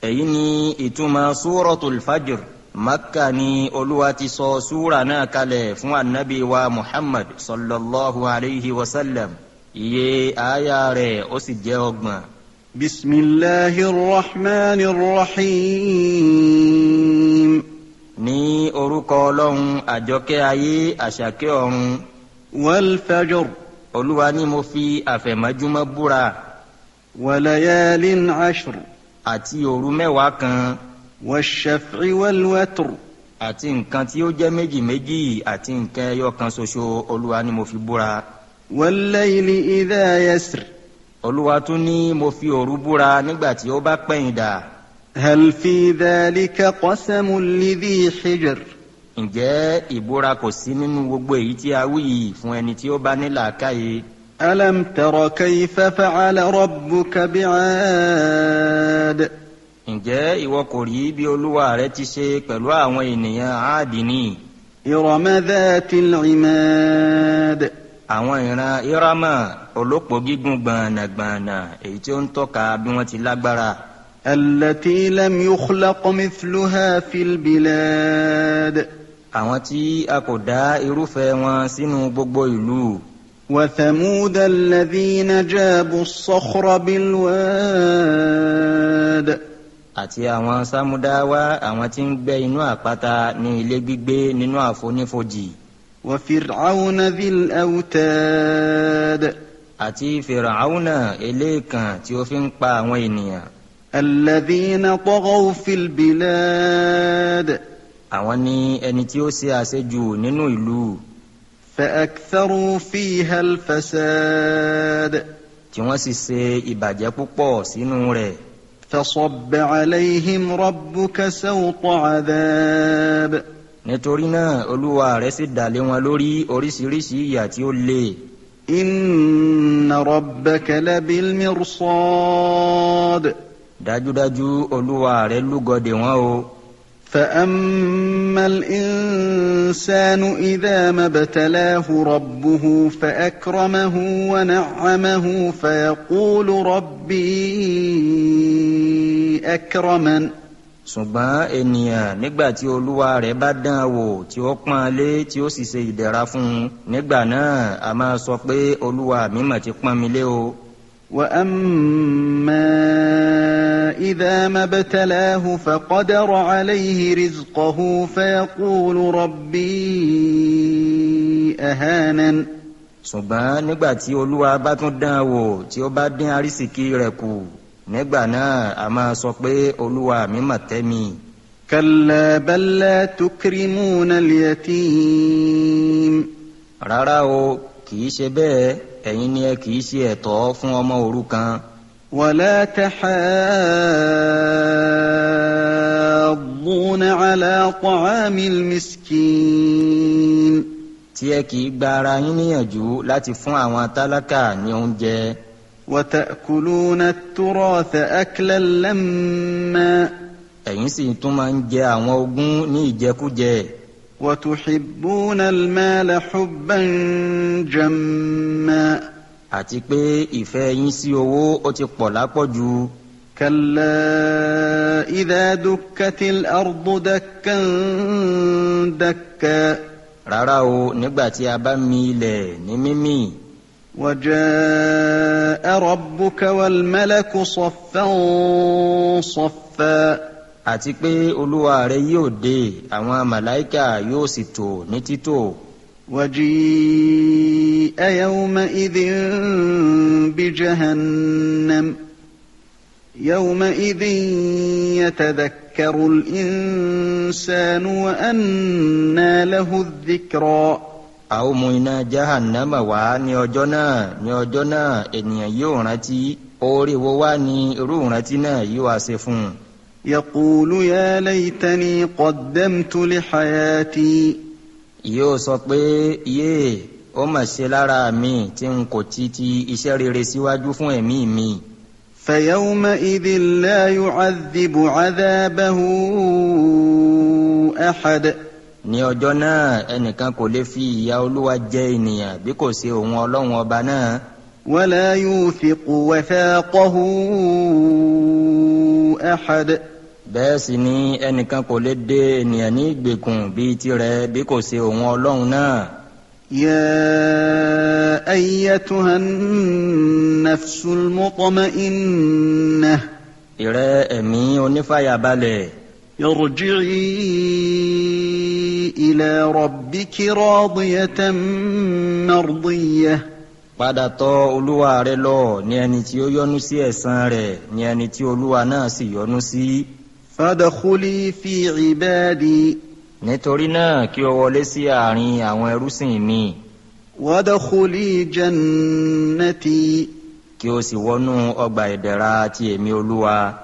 èyí ni ìtumọ̀ súrọ̀tul fajr makka ni olúwa ti sọ súra náà kalẹ̀ fún anabi wa muhammad sallallahu alayhi wa sallam iye aya rẹ̀ ó sì jẹ́ ọgbọ̀n. بسم الله الرحمن الرحيم ní orúkọ ọlọ́run àjọkẹ́ ayé àṣàkẹ́ ọ̀run والفجر olúwa ni mo fi àfẹ̀mọ́júmọ́ búra وليال عشر àti òru mẹ́wàá kan والشفع والوتر àti nǹkan tí ó jẹ́ méjì méjì àti nǹkan ẹyọ kan ṣoṣo olúwa ni mo fi búra والليل إذا يسر olúwa tún ní mo fi òru búra nígbà tí ó bá pẹ̀yìn dà هل في ذلك قسم لذي حجر ǹjẹ́ ìbúra kò sí nínú gbogbo èyí tí a wí yìí fún ẹni tí ó bá ní làákàyè ألم تر كيف فعل ربك بعاد ǹjẹ́ ìwọ kò rí bí olúwa rẹ ti ṣe pẹ̀lú àwọn ènìyàn áàdìní إرم ذات العماد àwọn ìran irama olópò gígùn gbọ̀nàgbọ̀nà èyí tí ó ń tọ́ka bí wọ́n ti lágbára التي لم يخلق مثلها في البلاد àwọn tí a kò dá irúfẹ́ wọn sínú gbogbo ìlú وثمود الذين جابوا الصخر بالواد àti àwọn sámúdáwá àwọn tí ń gbẹ́ inú àpáta ní ilé gbígbé nínú àfonífojì وفرعون ذي الأوتاد àti fìràhánà eléèkàn tí ó fi ń pa àwọn ènìyàn الذين طغوا في البلاد àwọn ní ẹni tí ó ṣe àṣejù nínú ìlú فأكثروا فيها الفساد tí wọ́n sì ṣe ìbàjẹ́ púpọ̀ sínú rẹ̀ فصب عليهم ربك سوط عذاب nítorí náà olúwa rẹ̀ sì dà lé wọn lórí oríṣiríṣi ìyà tí ó le إن ربك لبالمرصاد dájúdájú olúwa rẹ̀ lúgọdè wọn o فأما الإنسان إذا ما ابتلاه ربه فأكرمه ونعمه فيقول ربي أكرمن ṣùgbọ́n ènìyàn nígbà tí olúwa rẹ̀ bá dán an wò tí ó pọ́n an lé tí ó sì ṣe ìdẹ̀ra fún un nígbà náà a máa sọ pé olúwa mi mà ti pọ́n mi lé o وأما إذا ما ابتلاه فقدر عليه رزقه فيقول ربي أهانن ṣùgbọ́n nígbà tí olúwa bá tún dán an wò tí ó bá dín arísìkí rẹ̀ kù nígbà náà a máa sọ pé olúwa mi mà tẹ́ mi كلا بل لا تكرمون اليتيم rárá o kì í ṣe bẹ́ẹ̀ ẹ̀yin ni ẹ kì í ṣe ẹ̀tọ́ fún ọmọ òrukàn ولا تحاضون على طعام المسكين tí ẹ kì í gba ara yín níyànjú láti fún àwọn tálákà ní oúnjẹ وتأكلون التراث أكلا لما ẹ̀yin sì tún máa ń jẹ àwọn ogún ní ìjẹkújẹ وتحبون المال حبا جما àti pé ìfẹ́ yín sí owó ó ti pọ̀ lápọ̀jù كلا إذا دكت الأرض دكا دكا rárá o nígbà tí a bá mi ilẹ̀ ní mímì وجاء ربك والملك صفا صفا àti pé olúwa rẹ yóò dé àwọn màláìkà yóò sì tò ní títò وجيء يومئذ بجهنم يومئذ يتذكر الإنسان وأنى له الذكرى a ó mú iná jahannama wá ní ọjọ́ náà ní ọjọ́ náà ènìyàn yóò rántí oore wo wá ní irú ìrántí náà yóò wá ṣe fún un يقول يا ليتني قدمت لحياتي yóò sọ pé yéè ó mà ṣe lára mi tí n kò ti ti iṣẹ́ rere síwájú fún ẹ̀mí mi فيومئذ لا يعذب عذابه أحد ní ọjọ́ náà ẹnìkan kò lè fi ìyà olúwa jẹ ènìyàn bí kò ṣe òun ọlọ́run ọba náà ولا يوثق وثاقه أحد bẹ́ẹ̀ sì ni ẹnìkan kò lè dé ènìyàn ní ìgbèkùn bíi tirẹ̀ bí kò ṣe òun ọlọ́run náà. يا ايتها النفس المطمئنه ìrẹ́ ẹ̀mí onífàyàbalẹ̀ ارجعي الى ربك راضيه مرضيه padà tọ̀ olúwa rẹ lọ ní ẹni tí ó yọ́nú sí ẹ̀san rẹ̀ ní ẹni tí olúwa náà sì yọ́nú sí. فادخلي في عبادي nítorí náà kí o wọlé sí àárín àwọn ẹrúsìn mi وادخلي جنتي kí o sì wọnú ọgbà ìdẹ̀ra ti èmi olúwa.